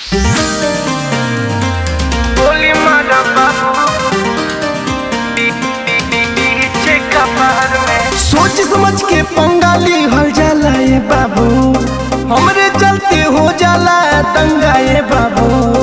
गोली मारा बाबू पीछे कपार में सोच समझ के पंगाली हल जाला ये बाबू हमरे चलते हो जाला दंगा ये बाबू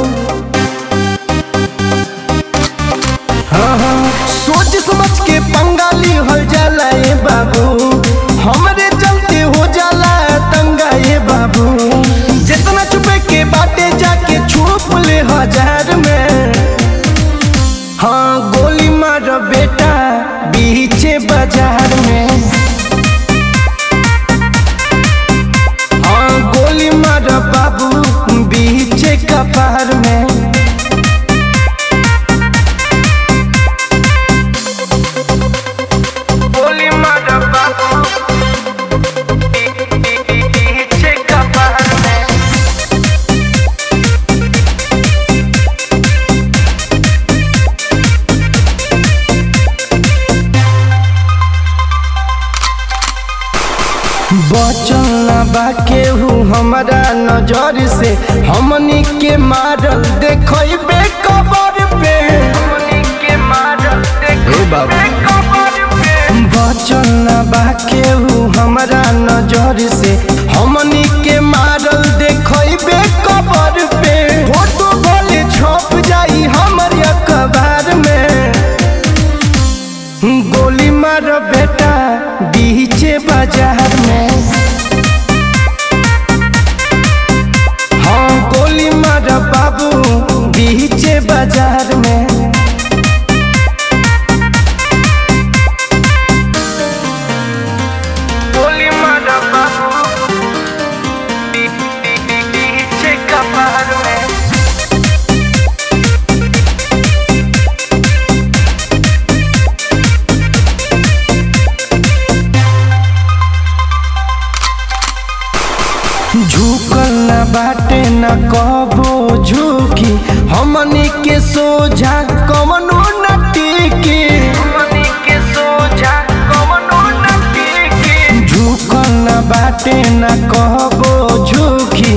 हाँ हाँ सोच समझ के पंगाली हल जाला ये बाबू हमरे चलते हो जाला दंगा ये बाबू जितना छुपे के बाटे जाके छुप ले हजार में हाँ गोली मार बेटा बीचे बाजार में हाँ गोली मार बाबू बीचे कपार में गोली मारा बाबू पीछे कपार में बचल ना बा केहू हमारा नजर से हमनी के मारल देखबे कबर पे गोली के मारल हे बाबू। कपार पे बचल ना बा केहू हमारा नजर से हमनी के मारल देखबे कबर पे फोटो भले छप जाई हमर अखबार में गोली मार बेटा बीचे बाजार में हाँ गोली मार बाबू बीचे बाजार में गोली मारा बाबू पीछे कपार में झुकल न बाटे न कबो झुकी हमनी के सोझा कवनो न टिकी गोली के सोझा कवनो न टिके झुकल न बाटे न कबो झुकी